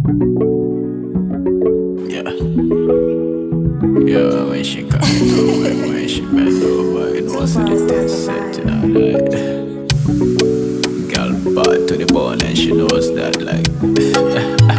Yeah. Yeah, when she come over, when she bend over, it wasn't a dead set, you know, like. Girl bad to the bone and she knows that, like.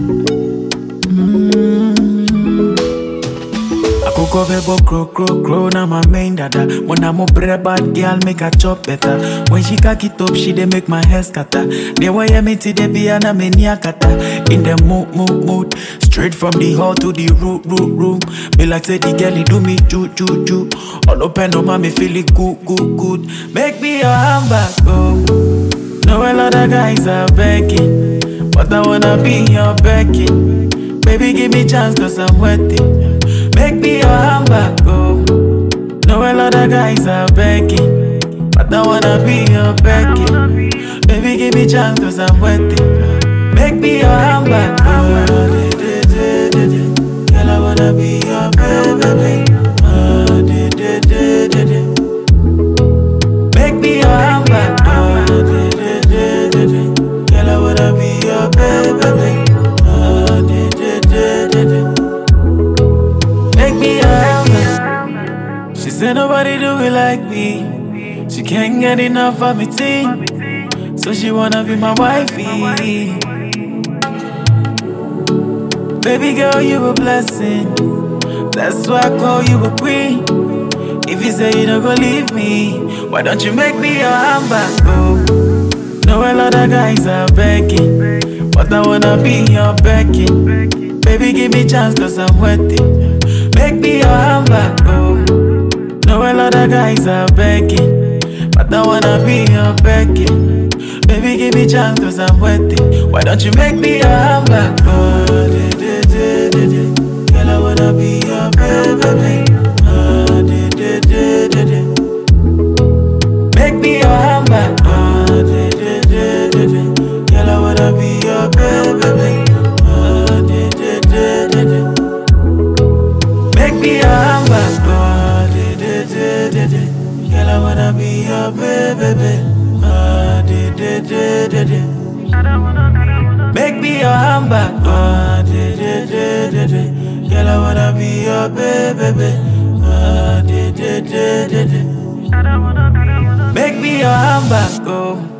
Akoko bebo crow crow crow na my main dada When I'm up bad girl make her chop better When she cock it up she dey make my hair scatter They wire me to the be and I'm in kata In the mood mood mood Straight from the hall to the room room room Me like say the girl he do me choo choo choo All open up and me feel it good good good Make me your handbag oh Know a lot of guys are begging But I wanna be your Becky Baby give me chance cause I'm waiting Make me your handbag, go. Know a lot of guys are begging, but I wanna be your Becky. Baby, give me chance cause I'm waiting. Make me your handbag, go. Girl, I wanna be your baby. Uh, de, de, de, de, de. Make me your handbag, go. De, de, de, de, de. Girl, I wanna be your baby. Uh, de, de, de, de, de. Make me your helmet. She said nobody do it like me. She can't get enough of me team. So she wanna be my wifey. Baby girl, you a blessing. That's why I call you a queen. If you say you don't go leave me, why don't you make me your handbag, boo? Know a lot of guys are begging, but I wanna be your Becky. Baby, give me chance cause I'm waiting. Make me your handbag, oh. Know a lot of guys are begging, but I wanna be your Becky. Baby, give me chance cause I'm waiting. Why don't you make me your handbag, oh? De, de, de, de, de. Girl, I wanna be your baby. Oh, de, de, de, de, de. Make me your handbag, oh. De, de, de, de, de. Girl, I wanna be your baby. Oh, de, de, de, de, de. Make me your handbag, oh, de, de, de, de, de. Girl, I wanna be your baby, oh, de, de, de, de, de. Make me your handbag, oh, de, de, de, de, de. Girl, I wanna be your baby, oh, de, de, de, de, de. Make me your handbag, oh.